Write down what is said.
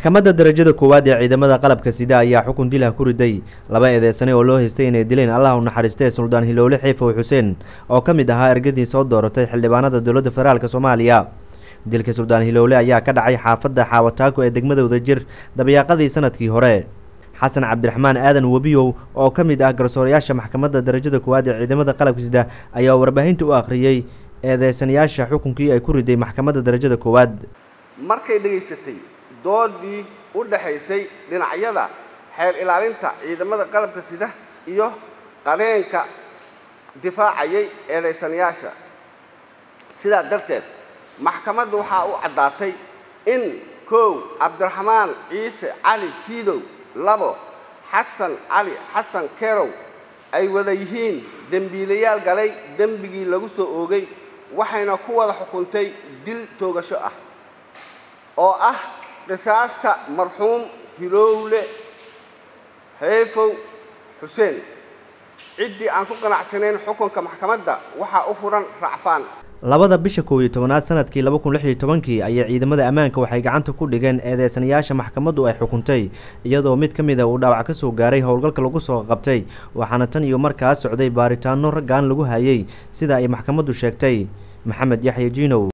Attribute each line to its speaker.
Speaker 1: maxkamadda darajada koowaad ee ciidamada qalabka sida ayaa xukun dilah ku riday laba eedeysane oo loo haystay inay dileen allah u naxariistee suldaan hilowle xiifow xuseen oo ka mid ahaa ergadii soo dooratay xildhibaanada dowladda federaalk soomaaliya dilka suldaan hilowle ayaa ka dhacay xaafadda xaawataako ee degmada wadajir dabayaaqadii sanadkii hore xasan cabdiraxmaan aadan webiyow oo ka mid ah garsoorayaasha maxkamadda darajada koowaad ee ciidamada qalabka sida ayaa warbaahinta u akhriyey eedeysanayaasha xukunkii ay ku riday maxkamadda darajada koowaad
Speaker 2: markay dhegaysatay doodii u dhaxaysay dhinacyada xeer ilaalinta ciidamada qalabka sida iyo qareenka difaacayay eedaysanayaasha sidaa darteed maxkamaddu waxaa u caddaatay in kow cabdiraxmaan ciise cali fiidow labo xasan cali xasan kerow ay wada yihiin dembiilayaal galay dembigii lagu soo oogay waxayna ku wada xukuntay dil toogasho ah oo ah qisaasta marxuum hilowle heefow xuseen ciddii aan ku qanacsanayn xukunka maxkamadda waxaa u furan racfaan
Speaker 1: labada bisha koow iyo tobanaad sanadkii laba kun lix iyo tobankii ayay ciidamada ammaanka waxay gacanta ku dhigeen eedeysanayaasha maxkamaddu ay xukuntay iyadoo mid ka mid a uu dhaawac ka soo gaaray howlgalka lagu soo qabtay waxaana tan iyo markaas socday baaritaano raggaan lagu hayay sida ay maxkamaddu sheegtay maxamed yaxya jiinow